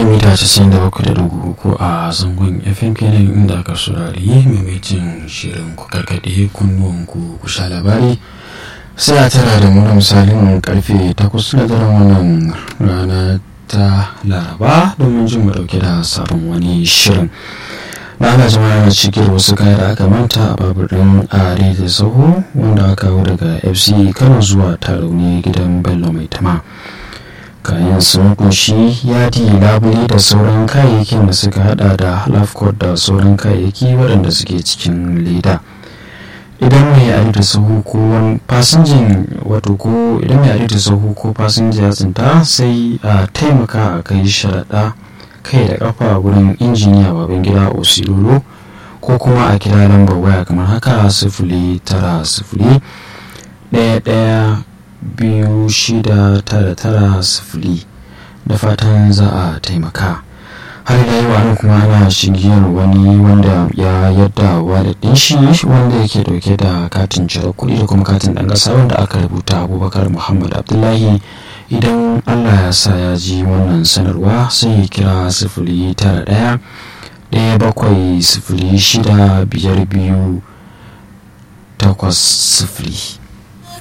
mita 97.3 a zangon fm kenan inda aka saurari maimaitin shirin ku karkaɗe kunnuwanku ku sha labari sai a tara da mu da misalin karfe 8 na daren wannan rana ta laraba domin jin mu dauke da sabon wani shirin na ana jama'a na cikin wasu kaya da aka manta a babur ɗin are da saho wanda aka kawo daga fc kano zuwa tarauni gidan bello mai tama kayan sun kunshi yadi labule da sauran kayayyakin da suka hada da halafcot da sauran kayayyaki waɗanda suke cikin leda idan mai ari da sahu ko fasinjin wato ko idan mai ari da sahu ko fasinja ya tsinta sai a taimaka a kai sharaɗa kai da ƙafa wurin injiniya baban gida osilolo ko kuma a kira lambar waya kamar haka sifili tara sifili ɗaya ɗaya biyu shida tara tara sifili da fatan za a taimaka har da yawa nan kuma ana shigiyar wani wanda ya yadda walidin shi wanda yake dauke da katin cire kuɗi da kuma katin ɗan ƙasa wanda aka rubuta abubakar muhammad abdullahi idan allah ya sa ya ji wannan sanarwa sai ya kira sifili tara ɗaya ɗaya bakwai sifili shida biyar biyu takwas sifili